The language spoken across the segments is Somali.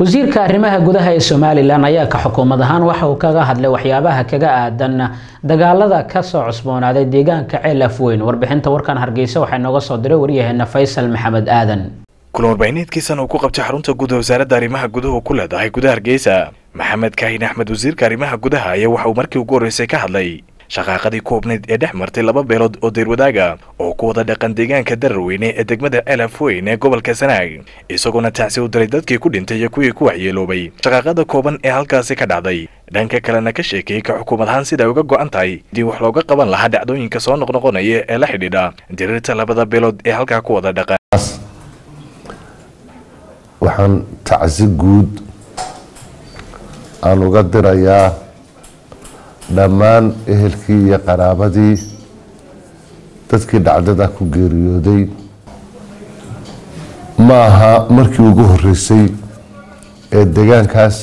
wasiirka arrimaha gudaha ee somalilan ayaa ka xukuumad ahaan waxa uu kaga hadlay waxyaabaha kaga aadan dagaalada kasoo cusboonaaday deegaanka ceel afweyn warbixinta warkan hargeysa waxaa inooga soo diray waryaheena faysal maxamed aadan kulan warbaahineedkiisan uu ku qabtay xarunta guud wasaaradda arrimaha guduhu ku leedahay gudaha hargeysa maxamed kaahin axmed wasiirka arrimaha gudaha ayaa waxa uu markii ugu horreysay ka hadlay shaqaaqadii koobneyd ee dhex martay laba beelood oo deyrwadaaga oo ku wada dhaqan deegaanka dararweyne ee degmada elafweyn ee gobolka sanaag isagoona tacsi u diray dadkii ku dhintay iyo kuwii ku waxyeeloobay shaqaaqada kooban ee halkaasi ka dhacday dhanka kalena ka sheekeeyey ka xukuumad ahaan sida ay uga go-an tahay dii wax looga qaban lahaa dhacdooyinka soo noqnoqonaya ee la xidhiidha diriirta labada beelood ee halkaa ku wada dhaqan waxaan tacsi guud aan uga dirayaa dhammaan ehelkii iyo qaraabadii dadkii dhacdada ku geeriyooday ma aha markii ugu horeysay ee deegaankaas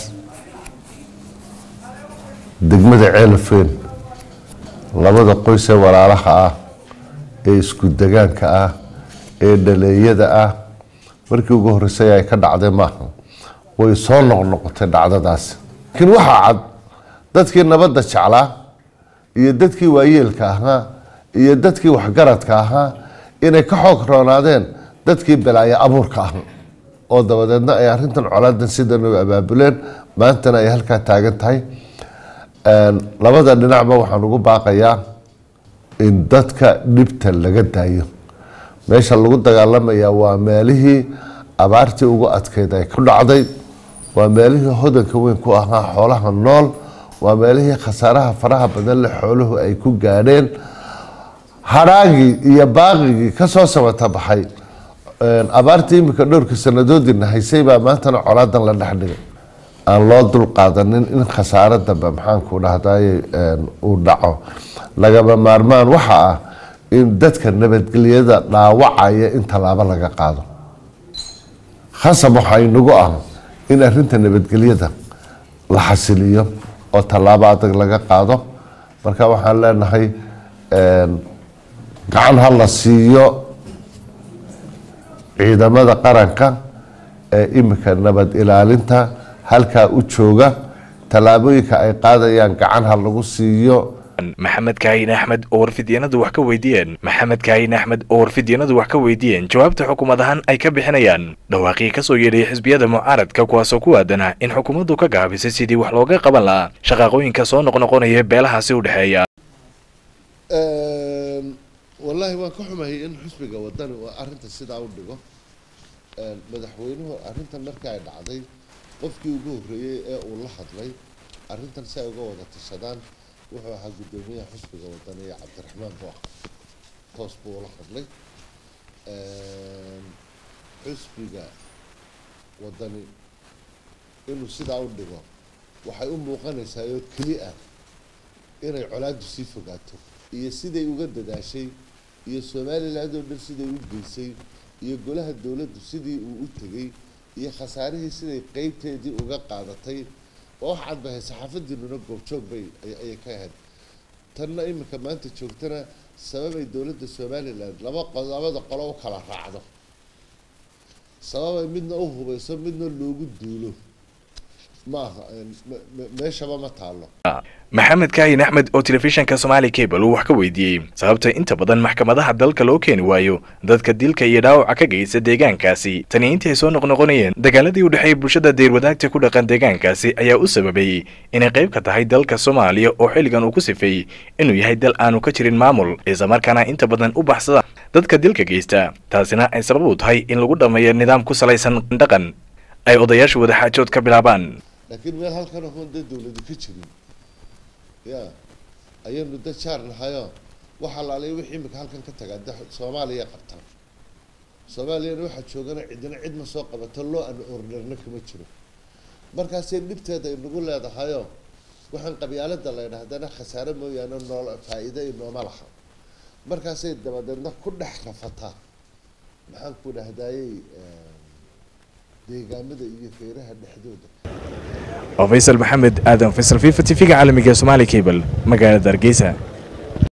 degmada ceelafeen labada qoys ee walaalaha ah ee isku degaanka ah ee dhaleeyada ah markii ugu horeysay ay ka dhacday maaha way soo noqnoqotay dhacdadaasi laakiin waxaa cad dadkii nabadda jeclaa iyo dadkii waayeelka ahaa iyo dadkii waxgaradka ahaa inay ka xoog roonaadeen dadkii balaayo abuurka ah oo dabadeedna ay arintan colaadan sidan u abaabuleen maantana ay halkaa taagan tahay labada dhinacba waxaan ugu baaqayaa in dadka dhibta laga daayo meesha lagu dagaalamayaa waa meelihii abaartii ugu adkeyd ay ku dhacday waa meelihii hodanka weyn ku ahaa xoolaha nool waa meelihii khasaaraha faraha badan le xooluhu ay ku gaadheen hadhaagii iyo baaqigii kasoo samata baxay abaartii imika dhowrka sanadoodina haysay baa maantana colaadan la dhex dhigay aan loo dulqaadanin in khasaaro dambe maxaanku dhahday uu dhaco lagama maarmaan waxa ah in dadka nabadgelyada dhaawacaya in tallaabo laga qaado khasab waxaa inagu ah in arinta nabadgelyada la xasiliyo oo tallaabo adag laga qaado marka waxaan leenahay gacan ha la siiyo ciidamada qaranka ee imika nabad ilaalinta halkaa u jooga tallaabooyinka ay qaadayaan gacan ha lagu siiyo maxamed kaahin axmed oo warfidyanadu wax ka weydiiyeen maxamed kaahin axmed oo warfidyanadu wax ka weydiiyeen jawaabta xukuumad ahaan ay ka bixinayaan dhawaaqii kasoo yeedhay xisbiyada mucaaradka kuwaasoo ku aadana in xukuumaddu ka gaabisay sidii wax looga qaban lahaa shaqaaqooyinka soo noqnoqonaya beelahaasi u dhexeeya wallaahi waan ka xumahay in xusbiga wadani uu arinta sidaa u dhigo madaxweynuhu arrintan marka ay dhacday qofkii ugu horreeyey ee uu la hadlay arrintan si ay uga wada tashadaan wuxuu ahaa guddoomiyaha xusbiga wadani ee cabdiraxmaan booq toos buu ula hadlay xusbiga wadani inuu sidaa u dhigo waxay u muuqanaysaa oo keli ah inay colaadu sii fogaato iyo siday uga dadaashay iyo somaliland oo dhan siday u geysay iyo golaha dowladdu sidii uu u tegay iyo khasaarihii siday qeybteedii uga qaadatay oo wax cadbahay saxaafadiinuna goobjoog bay ayay ka ahayd tanna iminka maanta joogtana sababay dowladda somaliland laba labada qolo u kala raacdo sababay midna u hubayso midna loogu duulo maaha meeshaba ma taalo maxamed kaahin axmed oo telefishinka somaali cable uu wax ka weydiiyey sababta inta badan maxkamadaha dalka loo keeni waayo dadka dilka iyo dhaawaca ka geysta deegaankaasi tani intii ay soo noqnoqonayeen dagaaladii u dhexeeyay bulshada deyrwadaagta ku dhaqan deegaankaasi ayaa u sababayey inay qayb ka tahay dalka soomaaliya oo xilligan uu ku sifeeyey inuu yahay dal aanu ka jirin maamul islamarkaana inta badan u baxsada dadka dilka geysta taasina ay sabab u tahay in lagu dhammeeyo nidaam ku salaysan dhaqan ay odayaasha wadaxaajood ka bilaabaan laakiin meel halkan ahoon dee dowladu ka jirin ya ayaynu dad jaar nahayo waxa laalay wixii imika halkan ka tagaa de soomaaliya qabtaan soomaaliyana waxaa joogana cidina cid ma soo qabato loo an ornerna kama jiro markaasay dhibteeda inagu leedahayo waxaan qabyaalada la ydhahdana khasaare mooyaane nool faa-iide inooma laha markaasay dabadeedna ku dhex rafataa maxaan ku dhahdayey deegaamada iyo feeraha dhexdooda oo faysal maxamed aadan faysal fifa t v-ga caalamiga somaali cable magaalada hargeysa